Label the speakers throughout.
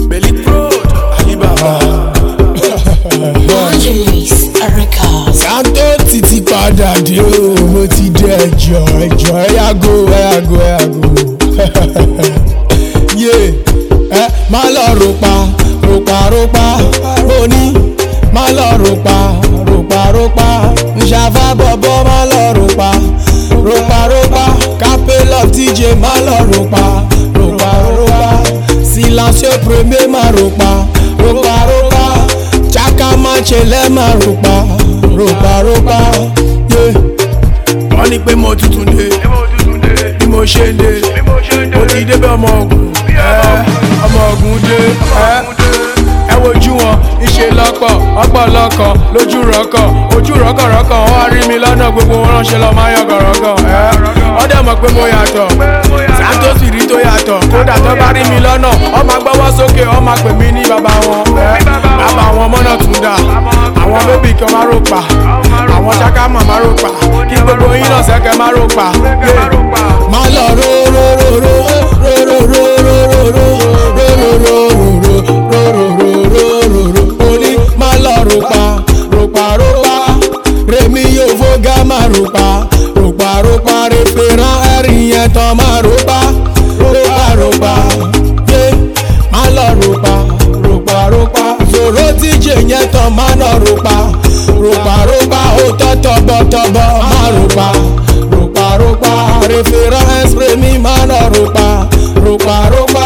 Speaker 1: Belly Pro, Alibaba.
Speaker 2: Angelis Records.
Speaker 3: santo ti ti padà dé o mo ti dé ẹjọ ẹjọ ẹyàgò ẹyàgò ẹyàgò yé ẹ má lọ ròpa ròpa ròpa òní má lọ ròpa ròpa ròpa nṣàfà bọ̀bọ̀ má lọ ròpa ròpa ròpa capello tj má lọ ròpa ròpa ròpa silencieux premier má ròpa ròpa ròpa chaka manchele má ròpa ròpa ròpa yé.
Speaker 1: Wọ́n ní pé mo tuntun dé, bí mo ṣe ń dé, mo ti débẹ̀ ọmọ ogun, ẹ́, ọmọ ogun dé, ẹ́. Ẹ wojú wọn, ìṣe lọ́pọ̀, ọ̀pọ̀ lọ́kọ̀, lójú rọ́kọ̀, ojú rọ́kọ̀rọ́kọ̀, wọ́n wá rí mi lọ́nà gbogbo wọn ránṣẹ́ lọ máa yọ̀gọ̀rọ̀gọ̀, ẹ́. Wọ́n dẹ̀ mọ̀ pé mo yàtọ̀, Santos rí tó yàtọ̀, kódà tó bá rí mi lọ́nà, wọ́n máa gbọ́wọ́ sókè, wọ́n máa pè mí ní bàbá wọn, ẹ́. Bàbá wọn mọ́nà tún dà, àwọn bébì kan máa rò pa, àwọn ṣáká mọ̀ máa rò pa, kí gbogbo yín náà sẹ́kẹ̀ máa rò pa. Yeah.
Speaker 3: má lọ ro ro ro ro ro ro ro ro ro ro ro ro ro ro ro ro ro ro ro oní má lọ ropa ropa ropa remi yóò fọgá má ropa ropa ropa referan ẹrin yẹn tán má ropa ropa ropa yé má lọ ropa ropa ropa zoro tíjẹ yẹn tán má lọ ropa ropa ropa ó tọ́ tọ́bọ̀tọ́bọ̀ má ropa ropa ropa référence mi má lọ ropa ropa ropa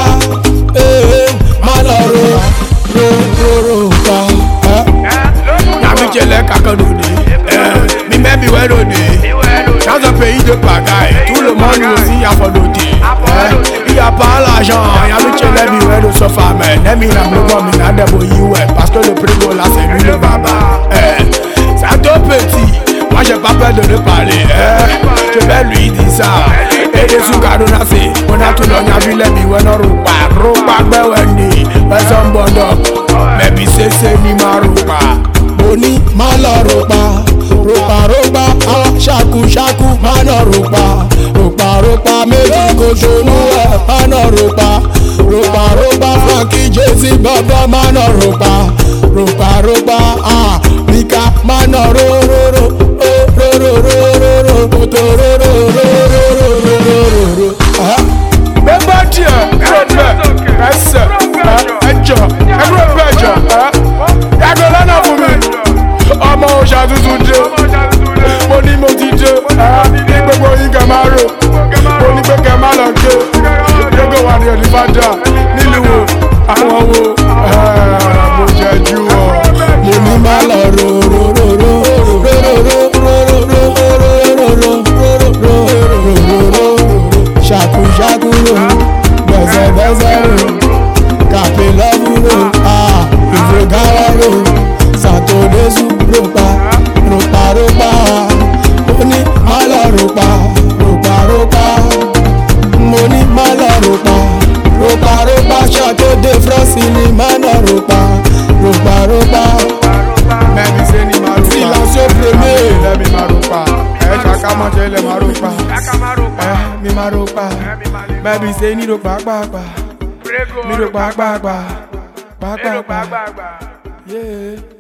Speaker 3: ee má lọ ro ro ro ropa. eh.
Speaker 1: Yàmi jẹlẹ kankan lòdì, mi mẹ́bi wẹ́ lòdì. Chance pays de pagaille, tout le monde aussi a fait lòdì. Il y a pas l'argent, yàmi jẹlẹ mi wẹ́ lò sọ́fà mẹ́. Nẹ́mi nà mi gbọ́ mi nà dẹ̀bò yí wẹ̀, parce que le prix de la c'est lui le baba. Eh, C'est un tout petit, moi j'ai pas peur de le parler. eh. Je vais lui dire ça. Et des sous cadeaux nassi, on a tout l'on a vu les mi wẹ́ nọ rúpa, rúpa gbẹ́wẹ́ ni, ẹ̀sọ́ ń bọ̀ dọ̀, mẹ́bi sẹ́sẹ́ ni máa rúpa.
Speaker 3: mo ní má lọ ropa ropa ropa ah ṣaku ṣaku má lọ ropa ropa ropa méjì kò ṣonú ẹ má lọ ropa ropa ropa frankie jesse bọbọ má lọ ropa ropa ropa ah mika má lọ ro ro ro ro ro ro ro ro ro to ro ro ro ro ro ro ro ro ro ah.
Speaker 1: bẹ́ẹ̀ díẹ̀ ẹ̀rọ̀pẹ̀ ẹsẹ̀ ẹjọ́ ẹ̀rọ̀pẹ̀ ẹjọ́ yàgò lọ́nà fún mi ọmọ òòṣà tuntun dé mo ní mo ti dé ní gbogbo yín kẹ máa rò mo ní pé kẹ máa lọ dé yóò wà ní ẹni fàdà nílùú wo àwọn wo mo jẹ ju ọ.
Speaker 3: mo ní má lọ ro ro ro ro ro ro ro ro ro ro ro ro ro ro ro ro ro ro ro ṣàkú ṣàkú ro bẹ̀sẹ̀ bẹ̀sẹ̀ ro kàpé lọ́bù ro ìfògáwá ro sàtòdésù ropa ropa ropa mo ní má lọ ropa ropa ropa mo ní má lọ ropa ropa ropa ṣàtòdé france ní má lọ ropa ropa ropa.
Speaker 1: mẹ́mi ṣe ni màá rò pa
Speaker 3: Silencieux premier.
Speaker 1: lẹ́mi máa rò pa ẹ̀ ṣàkà mọ́ ṣe lẹ́ máa rò pa ẹ̀ mi máa rò pa mẹ́mi ṣe ní rò pa pàápàá mi rò pa pàápàá pàápàá.
Speaker 4: Gbàgbà.
Speaker 1: Yeah.